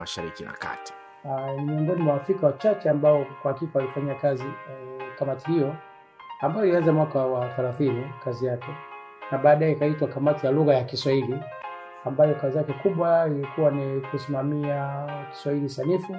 Mashariki na Kati. Ah, ni miongoni mwa Waafrika wachache ambao kwa hakika walifanya kazi eh, kamati hiyo ambayo ilianza mwaka wa 30 kazi yake, na baadaye ikaitwa kamati ya lugha ya Kiswahili ambayo kazi yake kubwa ilikuwa ni kusimamia Kiswahili sanifu,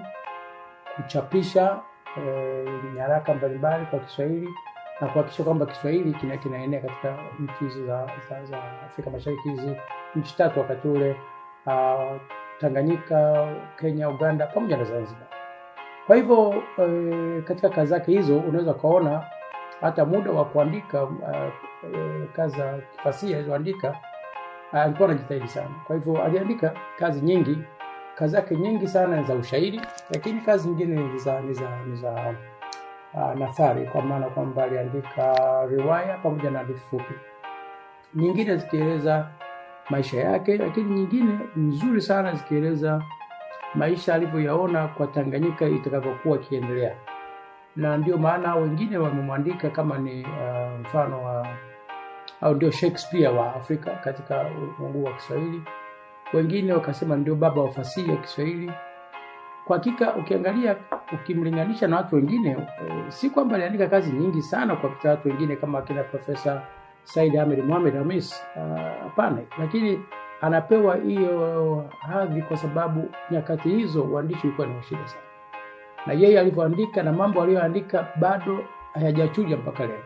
kuchapisha eh, nyaraka mbalimbali kwa Kiswahili na kuhakikisha kwamba Kiswahili kina kinaenea katika nchi hizi za, za, za Afrika Mashariki hizi nchi tatu wakati ule uh, Tanganyika, Kenya, Uganda pamoja na Zanzibar. Kwa hivyo eh, katika kazi zake hizo unaweza ukaona hata muda wa kuandika uh, eh, kazi za kifasihi alizoandika uh, alikuwa anajitahidi sana. Kwa hivyo aliandika kazi nyingi, kazi zake nyingi sana ni za ushairi, lakini kazi nyingine ni za ni za ni za uh, nathari, kwa maana kwamba aliandika riwaya pamoja na hadithi fupi, nyingine zikieleza maisha yake, lakini nyingine nzuri sana zikieleza maisha alivyoyaona kwa Tanganyika itakavyokuwa ikiendelea, na ndio maana wengine wamemwandika kama ni uh, mfano wa au ndio Shakespeare wa Afrika katika ulimwengu wa Kiswahili. Wengine wakasema ndio baba wa fasihi ya Kiswahili. Kwa hakika ukiangalia, ukimlinganisha na watu wengine e, si kwamba aliandika kazi nyingi sana kwa kupita watu wengine kama akina Profesa Said Ahmed Mohamed Hamis, hapana. Uh, lakini anapewa hiyo hadhi kwa sababu nyakati hizo uandishi ulikuwa ni shida sana, na yeye alivyoandika na mambo aliyoandika bado hayajachuja mpaka leo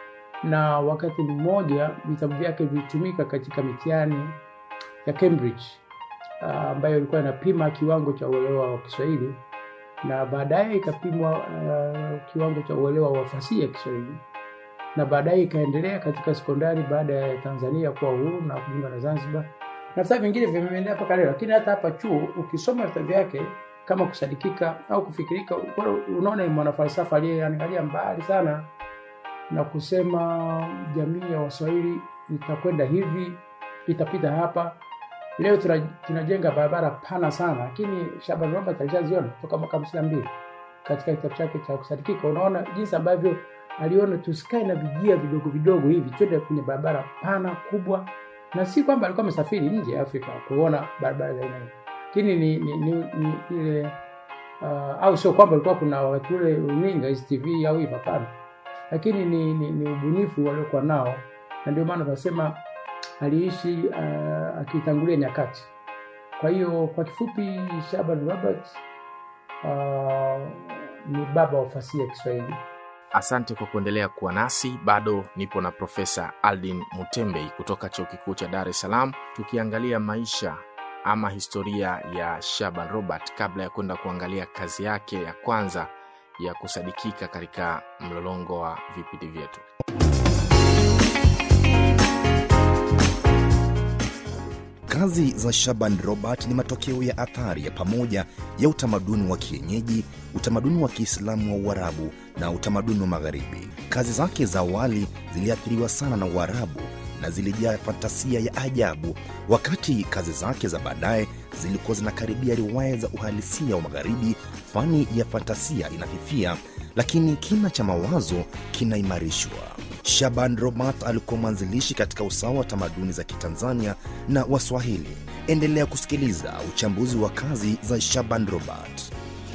na wakati mmoja vitabu vyake vilitumika katika mitihani ya Cambridge ambayo uh, ilikuwa inapima kiwango cha uelewa wa Kiswahili na baadaye ikapimwa uh, kiwango cha uelewa wa fasihi ya Kiswahili na baadaye ikaendelea katika sekondari baada ya Tanzania kuwa uhuru na kujiunga na Zanzibar na vitabu vingine vimeendelea mpaka leo. Lakini hata hapa chuo ukisoma vitabu vyake kama kusadikika au kufikirika, unaona ni mwanafalsafa aliyeangalia mbali sana na kusema jamii ya Waswahili itakwenda hivi, itapita hapa. Leo tunajenga barabara pana sana, lakini Shaban Robert alishaziona toka mwaka hamsini na mbili katika kitabu chake cha kusadikika. Unaona jinsi ambavyo aliona tusikae na vijia vidogo vidogo hivi, twende kwenye barabara pana kubwa, na si kwamba alikuwa amesafiri nje ya Afrika kuona barabara za aina hii, lakini ni, ni, ni, ni ile uh, au sio kwamba ilikuwa kuna wakati ule runinga hizi TV au hivi, hapana lakini ni, ni, ni ubunifu waliokuwa nao, na ndio maana tunasema aliishi uh, akitangulia nyakati. Kwa hiyo kwa kifupi, Shaban Robert uh, ni baba wa fasihi ya Kiswahili. Asante kwa kuendelea kuwa nasi. Bado nipo na Profesa Aldin Mutembei kutoka Chuo Kikuu cha Dar es Salaam, tukiangalia maisha ama historia ya Shaban Robert kabla ya kwenda kuangalia kazi yake ya kwanza ya kusadikika katika mlolongo wa vipindi vyetu. Kazi za Shaban Robert ni matokeo ya athari ya pamoja ya utamaduni wa kienyeji, utamaduni wa Kiislamu wa Uarabu na utamaduni wa Magharibi. Kazi zake za awali ziliathiriwa sana na Uarabu na zilijaa fantasia ya ajabu, wakati kazi zake za baadaye zilikuwa zinakaribia riwaya za uhalisia wa Magharibi. Fani ya fantasia inafifia, lakini kina cha mawazo kinaimarishwa. Shaban Robert alikuwa mwanzilishi katika usawa wa tamaduni za Kitanzania na Waswahili. Endelea kusikiliza uchambuzi wa kazi za Shaban Robert.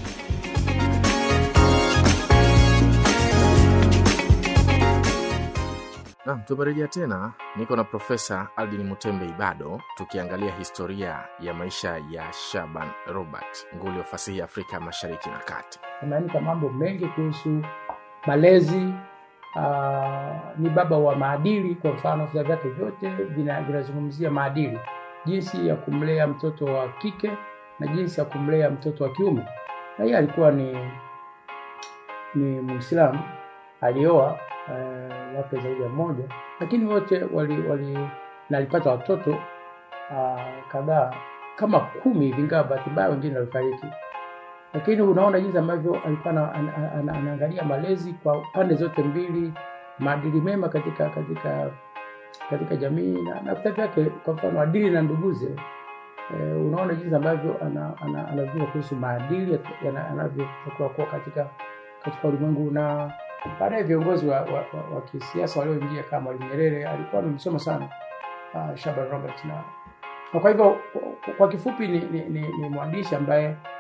Naam, tumerejea tena. Niko na Profesa Aldin Mutembei bado tukiangalia historia ya maisha ya Shaban Robert, nguli wa fasihi ya Afrika Mashariki na Kati. Ameandika mambo mengi kuhusu malezi. Uh, ni baba wa maadili. Kwa mfano, vitabu vyake vyote vinazungumzia maadili, jinsi ya kumlea mtoto wa kike na jinsi ya kumlea mtoto wa kiume. Na yeye alikuwa ni ni Muislamu, alioa Uh, wake zaidi ya mmoja, lakini wote wali, wali na alipata watoto uh, kadhaa kama kumi hivi, ingawa bahati mbaya wengine walifariki. Lakini unaona jinsi ambavyo alikuwa anaangalia malezi kwa pande zote mbili, maadili mema katika katika katika jamii na na vitabu vyake, kwa mfano Adili na Nduguze. Uh, unaona jinsi ambavyo anazungumza ana, ana kuhusu maadili yanavyotakiwa kuwa katika katika ulimwengu na baadaye viongozi wa, wa, wa, wa kisiasa walioingia kama Mwalimu Nyerere alikuwa amemsoma sana uh, Shaban Robert na Na kwa hivyo kwa kifupi ni, ni, ni, ni mwandishi ambaye